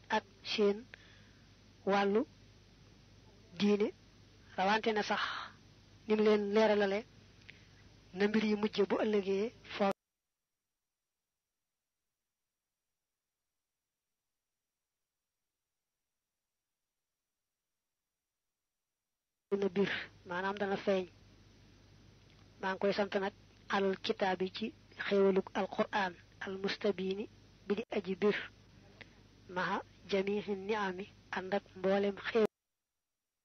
ak seen wàllu diine rawante na sax ni mu leen leeralale na mbir yi mujje bu ëllëgee foo na bir maanaam dana feeñ maa ngi koy sant nag alal kitaab yi ci xéewalug alquran al mustabiini bi di aji bir maha jamihi niami ànd ak mboolem xéew